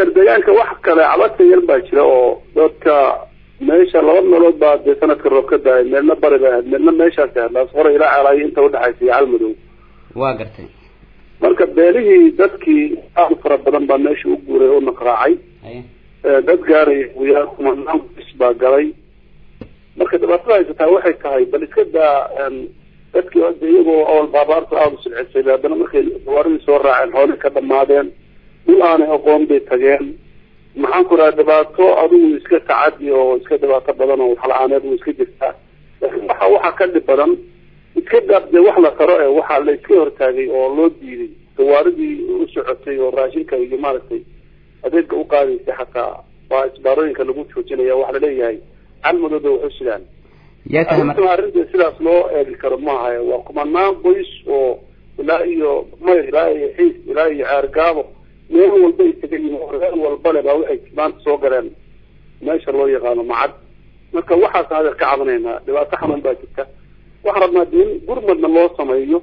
adeer deegaanka wax kale cabadka yar baa jira oo dadka meesha laba meelood baa dee sanadka roob ka daayay meelna bari bay ahayd meelna meeshaas ahayd laas hore ilaa ceelaayo inta udhexaysa iyo calmadow waa gartay marka beelihii dadkii aad u fara badan baa meesha u guuray oo naqraacay haye dad gaaraya guyaa kumanaan bis baa galay marka dhibaatada haysataa waxay tahay bal iska daa dadkii hadda iyagoo awal baabaarta aada u silcisay haddana markay gawaaridii soo raaceen xoolihii ka dhamaadeen dhul aanay aqoon bay tageen maxaan ku raha dhibaato adigu iska tacadi oo iska dhibaato badan oo waxla-aaneed way iska jirtaa laakiin waxa waxaa ka dhib badan iska daab dee wax la taro ee waxaa la iska hortaagay oo loo diiday gawaaridii u socotay oo raashinka iyo maaragtay adeega u qaadaysay xataa waa isbaarooyinka lagu joojinaya waxa laleeyahay calmadooda waxu sidaan yaa tahay mar arrintan arrinta sidaas loo eegi karo maaha waa kumanaan qoys oo ilaa iyo mayr ilaa iyo xiis ilaa iyo ceergaabo meel walba ay taga yihiin oo reer walbale baa waxay maanta soo galeen meesha loo yaqaano macad marka waxaas adeer ka cabanaynaa dhibaato xanuun baa jirta waxaan rabnaa de in gurmadna loo sameeyo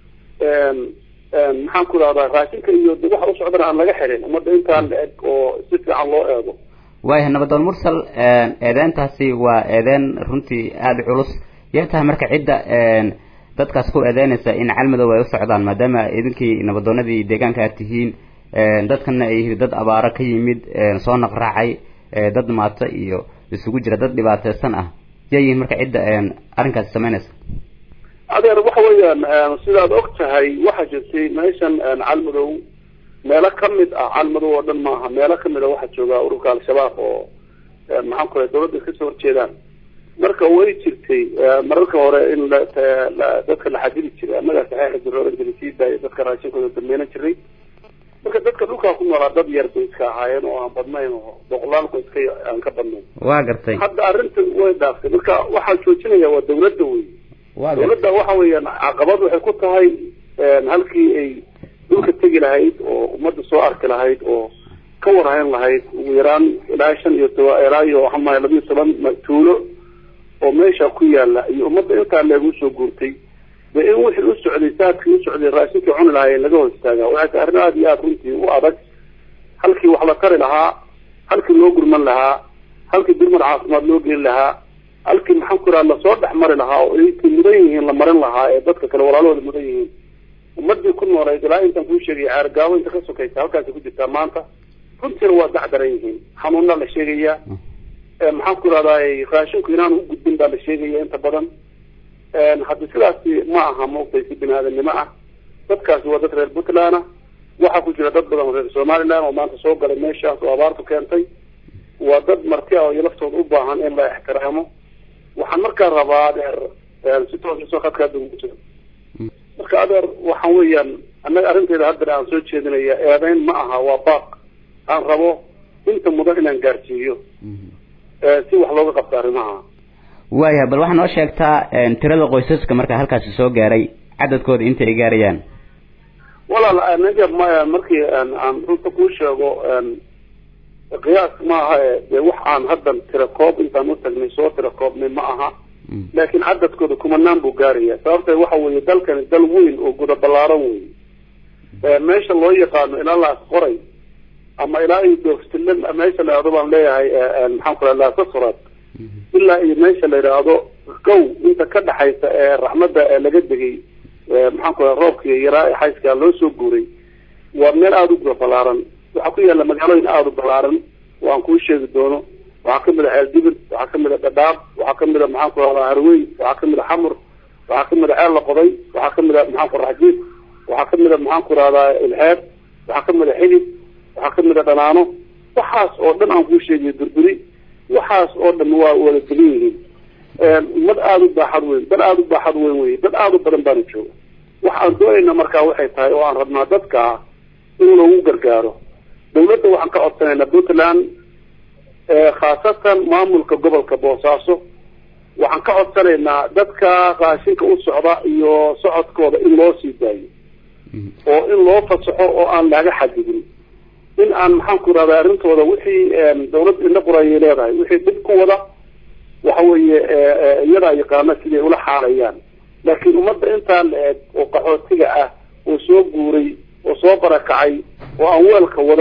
maxaan ku rahdaa raashinka iyo de waxa u socdana aan laga xirin ummadda intaan la eg oo si fiican loo eego waayahay nabadoon mursal eedeyntaasi waa eedeyn runtii aada u culus yaa tahay marka cidda dadkaas ku eedeynaysa in calmadow ay u socdaan maadaama idinkii nabadoonadii deegaanka aad tihiin dadkana ay yihiin dad abaaro ka yimid soo naqraacay dad maato iyo isugu jira dad dhibaateysan ah yaa yihiin marka cidda arrinkaasi sameynaysa adeer waxa weeyaan sidaad og tahay waxaa jirtay meeshan calmadow meelo kamid ah calmadow oo dhan maaha meelo kamid a waxaa jooga ururka al-shabaab oo maxaan ku rahay dawladda kasoo horjeedaan marka way jirtay mararka hore in dadka la xadidi jiray annaga saxeixa jira oran jiray sii daaya dadka raashinkooda dameynan jiray marka dadka dhulkaa ku noolaa dad yar bay iska ahaayeen oo aan badnayn oo boqolaal qoys ka aan ka badnayn waa gartay hadda arrinta way dhaaftay marka waxaa joojinaya waa dawladda wey waa gartay dawladda waxa weeyaan caqabad waxay ku tahay halkii ay dhulka tegi lahayd oo ummadda soo arki lahayd oo ka warhayn lahayd ugu yaraan ilaa shan iyo toba ilaa iyo waxaa mahay labiyo toban tuulo oo meesha ku yaala iyo ummadda intaa leegu soo guurtay de in wixii u socday saadkii u socday raashinkii cuni lahaayeen laga hor istaagaa waxay tahay arrin aada iyo aada runtii u adag halkii wax la tari lahaa halkii loo gurman lahaa halkii gurmad caafimaad loo geli lahaa halkii maxaan ku raha lasoo dhex mari lahaa oo intay mudan yihiin la marin lahaa ee dadka kale walaalahooda mudan yihiin ummadii ku noolayd ilaa intaan kuu sheegay ceergaabo inta ka sokaysa halkaasay ku jirtaa maanta runtiina waa dacdaran yihiin xanuunaa la sheegayaa maxaan ku rahdaa raashinku inaan u gudbin baa la sheegaya inta badan haddi sidaasi ma aha maogtay si bini aadanimo ah dadkaasi waa dad reer puntland ah waxaa ku jira dad badan oo reer somaliland oo maanta soo galay meeshaas oo abaartu keentay waa dad marti ah oo iyo laftooda u baahan in la ixtiraamo waxaan markaa rabaa adeer si toosasoo khadkaa ugu jiro marka adeer waxaan weeyaan annaga arrinteeda haddana aan soo jeedinaya eedeyn ma aha waa baaq aan rabo inta mudan inaan gaarsiiyo si wax looga qabto arrimaha waayahay bal waxaa noo sheegtaa tirada qoysaska marka halkaasi soo gaaray cadadkooda inta ay gaarayaan walaal anaga ma markii aan runta kuu sheego qiyaas ma aha e dee wax aan haddan tira koob intaan u tagnay soo tira koobnay ma aha laakiin cadadkooda kumanaan buu gaaraya sababta waxa weeye dalkani dal weyn oo guda ballaaran wey meesha loo yaqaano ilaa laas qoray ama ilaa iyo doofstillan meesha la yidhahdo baan leeyahay maxaan ku raha laasasuraad ilaa iyo meesha la yidhaahdo gow inta ka dhaxaysa ee raxmadda ee laga degay maxaan ku raha roobkii yaraa ee xayskaa loo soo guuray waa meel aada u guda ballaaran waxaa ku yaalla magaalooyin aada u ballaaran oo aan kuu sheegi doono waxaa kamid a ceeldibir waxaa kamid a dhadhaab waxaa kamid a maxaan ku rahdaa harweyn waxaa kamid a xamur waxaa kamid a ceel la qoday waxaa kamid a maxaan ku raxjiid waxaa kamid a maxaan ku rahdaa ilxeeb waxaa kamid a xidid waxaa kamid a dhanaano waxaas oo dhan aan kuu sheegayo burburi waxaas oo dhan waa wada degan yihiin ummad aada u baaxad weyn dad aada u baaxad weyn wey dad aada u badan baana jooga waxa aan doonayna markaa waxay tahay oo aan rabnaa dadka in lagu gargaaro dawladda waxaan ka codsanaynaa puntland khaasatan maamulka gobolka boosaaso waxaan ka codsanaynaa dadka raashinka u socda iyo socodkooda in loo sii daayo oo in loo fasaxo oo aan laga xadidin in aan maxaan ku rahdaa arrintooda wixii dawladda indha qorayay leedahay wixii dhib ku wada waxa weeye iyadaa yaqaana siday ula xaalayaan laakiin ummadda intaa la eg oo qaxootiga ah oo soo guuray oo soo barakacay oo aan weelka wadan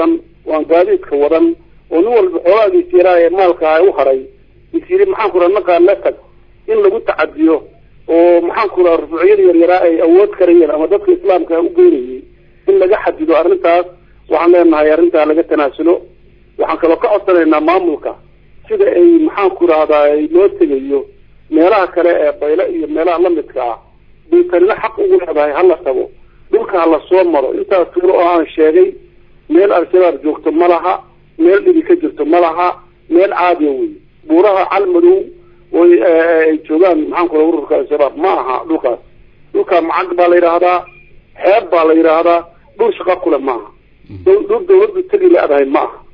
waan gaadiidka wadan oo nin walba xoolaagiis yaraa ee maalka ah u haray is yiri maxaan ku raha naqaan la tag in lagu tacadiyo oo maxaan ku raha rufuucyada yaryaraa ay awood karayeen ama dadka islaamka u geynayay in laga xadido arrintaas waxaan leenahay arrintaa laga tanaasulo waxaan kaloo ka codsanaynaa maamulka sida ay maxaan ku rahdaa loo tegayo meelaha kale ee bayle iyo meelaha lamidka ah bay tanina xaq ugu leedahay hala tago dhulka hala soo maro intaas tuulo oo aan sheegay meel al-shabaab joogto ma laha meel dhibi ka jirto ma laha meel caadiya wey buuraha calmadow oy ay joogaan maxaan ku raha ururka al-shabaab ma aha dhulkaas dhulka macag baa la yidhaahdaa xeeb baa la yidhaahdaa dhul shaqa kule maaha dhul dawladdu tegi leedahay ma aha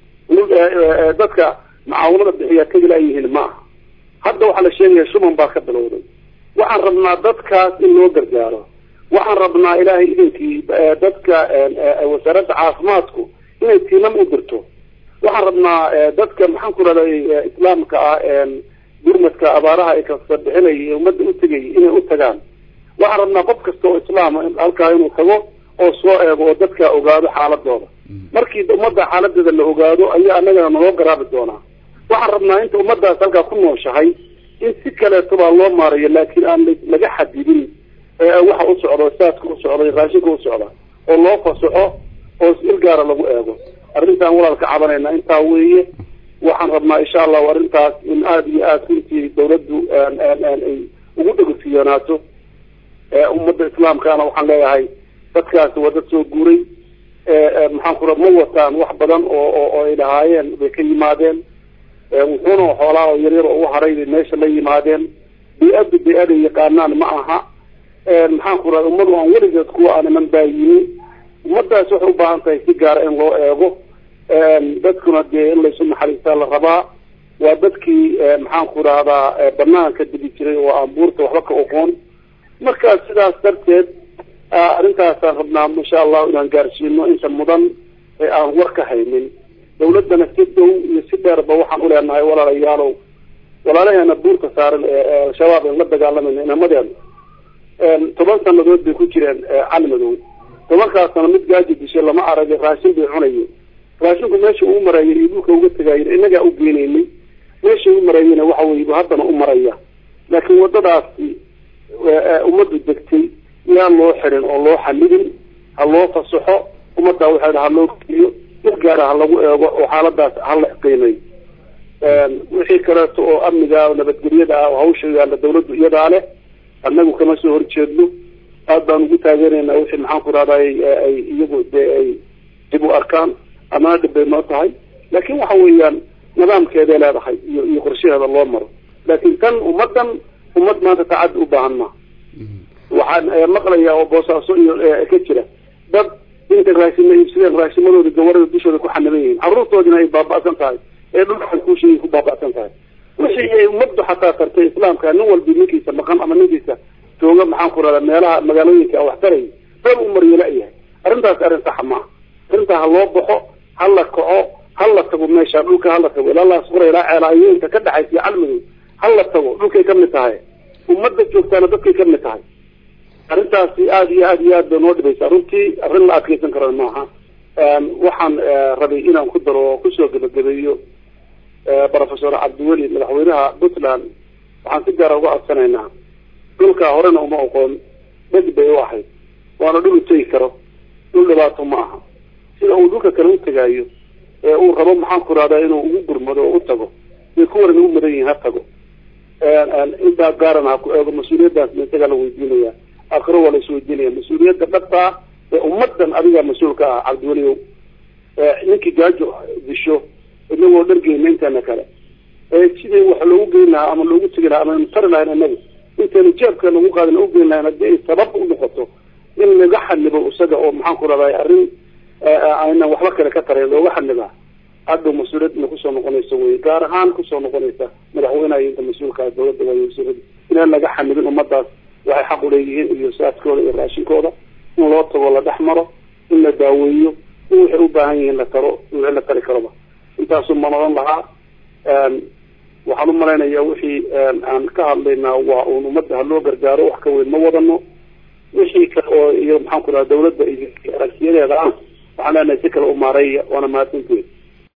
dadka macaawinada bixiyaa tegi la-yihiin ma aha hadda waxaa la sheegaya shuban baa ka bilowday waxaan rabnaa dadkaas in loo gargaaro waxaan rabnaa ilaahay idinkii dadka wasaaradda caafimaadku inay tiimam u dirto waxaan rabnaa dadka maxaan ku rahday islaamka ah gurmadka abaaraha ay kasa bixinay ee ummadda u tegay inay u tagaan waxaan rabnaa qof kasta oo islaama halkaa inuu tago oo soo eego oo dadka ogaado xaaladooda markii ummadda xaaladeeda la ogaado ayaa anagana naloo garaabi doonaa waxaan rabnaa inta ummadaas halkaa ku nooshahay in si kaleeto baa loo maarayo laakiin aan laga xadidin waxa u socdo saadka u socda raashinka u socda oo loo fasaxo oo il gaara lagu eego arrintaan walaalka cabanayna intaa weeye waxaan rabnaa insha allahu arrintaas in aada iyo aada runtii dawladdu ay ugu dhegosiyoonaato ummadda islaamkaana waxaan leeyahay dadkaasi waa dad soo guuray maxaan ku ra ma wataan wax badan oo oo ay lahaayeen bay ka yimaadeen wuxuuna xoolaa oo yaryar oo u haray bay meesha la yimaadeen bi-addu bi-aday yaqaanaan ma aha maxaan ku raha ummadu aan weligeed kuwa aaniman baa yimi ummadaas waxay u baahan tahay si gaara in loo eego dadkuna dee in laysu naxariistaa la rabaa waa dadkii maxaan ku rahdaa banaanka digi jiray oo aan buurta waxba ka oqoon markaas sidaas darteed arrintaasaan rabnaa insha allahu inaan gaarsiino inta mudan ee aan war ka haynin dawladdana si dhow iyo si dheerba waxaan uleenahay walaalayaalow walaalaheena buurta saaran ee al-shabaab aan la dagaalamayna inamadeena toban sanadood bay ku jireen calmadow tobankaas sano mid gaaji dishay lama aragay raashin bay cunayeen raashinku meesha uu marayay iyo dhulka uga tegaayen inagaa u geenaynay meesha u marayeyna waxa wey haddana u maraya laakiin waddadaasi ummaddu degtay yaan loo xirin oo loo xalidin ha loo fasaxo ummaddaa waxaa ha loo geliyo mid gaara ha lagu eego oo xaaladaas hala qiimay wixii kaleeto oo amniga nabadgelyada ah oo hawsha yaalla dawladdu iyadaa leh annagu kama soo horjeedno aad baan ugu taageeraynaa wixii maxaan ku rahday ay iyagu dee ay dib u arkaan amana dhib bay noo tahay laakiin waxa weeyaan nidaamkeeday leedahay iyo iyo qorshaheeda loo maro laakiin tan ummaddan ummad maanta tacaddi u baahan maa waxaan maqlayaa oo boosaaso iyo ka jira dad inta raashima iibsadeen raashimadooda gawarada dushooda ku xaniban yihiin carruurtoodina ay baaba'san tahay ee dhulkaan kuusheegay ku baaba'san tahay wixii ay ummaddu xataa tartay islaamka nin walbi ninkiisa maqan ama ninkiisa jooga maxaan ku rahdaa meelaha magaalooyinka wax taraya beel u mariyo la-yahay arrintaas arrin saxa maaha arrintaa ha loo baxo ha la kaco ha la tago meesha dhulka hala tago ilaa laas qura ilaa ceelaayo inta ka dhexaysa calmadow ha la tago dhulkay kamid tahay ummadda joogtaana dadkay kamid tahay arrintaasi aada iyo aada iyo aad bay noo dhibaysaa runtii arrin la adkeysan karo maaha waxaan rabay inaan ku daro oo kusoo gebagabeeyo professor cabdiweli madaxweynaha puntland waxaan si gaara uga codsanaynaa dhulkaa horena uma oqoon bedi bay u ahayd waana dhul u tegi karo dhul dhibaato ma aha sida uu dhulka kale u tegaayo ee uu rabo maxaan ku rahdaa inuu ugu gurmado oo u tago bay ku waran ugu mudan yihiin ha tago intaa gaaran ha ku eego mas-uuliyaddaas ma isagaa la weydiinaya aakhiro waa la isweydiinaya mas-uuliyadda dhabtaa ee ummaddan adigaa mas-uulka ah cabdiweliow ninkii gaajo disho inagoo dhargeyna inteena kale sidii wax loogu geyn lahaa ama loogu tegi lahaa ama tari lahayn inagu intaynu jeebkeena ugu qaadin u geyn lahayn haddii ay sabab u noqoto in laga xanibo isaga oo maxaan ku rahday arrin aynan waxba kale ka tarayn looga xanibaa hadhow mas-uuliyadna kusoo noqonaysa wey gaar ahaan kusoo noqonaysa madaxweynaha iyo inta mas-uulka dawladda waayo mas-uuliyadda inaan laga xanibin ummadaas waxay xaq uleeyihiin iyo saaskooda iyo raashinkooda in loo tago la dhex maro in la daaweeyo in waxay u baahan yihiin la taro wixii la tari karoba intaasu ma noqon lahaa waxaan umalaynaya wixii aan ka hadlaynaa waa uun ummadda haloo gargaaro wax ka weyn ma wadano wixii kale oo iyo maxaan ku raha dawladda iyo aragtiyadeeda ah waxaan leenahay si kale u maareeya waana mahadsantihin